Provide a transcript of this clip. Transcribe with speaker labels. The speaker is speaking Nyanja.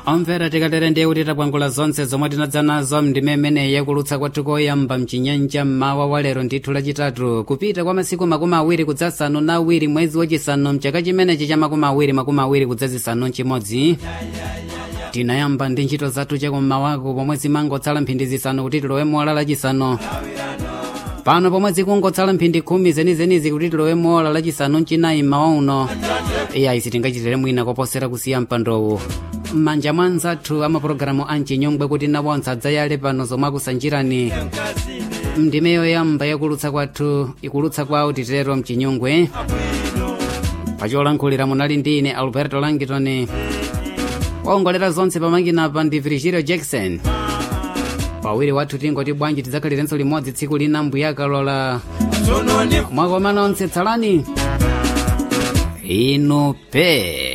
Speaker 1: omvera tikatere ndiye kuti tapwangula zonse zomwe tinadza nazo mndime imeneyi yakulutsa kwathu koyamba mchinyanja mmawa wa lero ndithu lachitatu kupita kwa masiku makumi awiri kudzasanu na awiri mwezi wachisanu mchaka chimenechi cha makumi awiri makumi awiri kudzazisanu mchimodzi tinayamba ndi ntchito zathu chakummawako pomwe zimangotsala mphindi zisanu kuti tilowe mola lachisanu pano pomwe zikungotsala mphindi khumi zenizenizi kuti tilowe mola lachisanu mchinayi mmawa uno iyayi sitingachitire mwina koposera kusiya mpandowu m'manja mwa nzathu amapulogalamu amchinyongwe kuti nawonse adzayale pano zomwe akusanjirani mndime yoyamba yakulutsa kwathu ikulutsa kwawo titero mchinyongwe pacholankhulira munali ndi ine alberto langitoni waongolera zonse pamakinapa ndi virgilio jackson pawiri wathu tingoti bwanji tidzakhalirenso limodzi tsiku lina mbuyakalola mwakoma nonse tsalani inu pe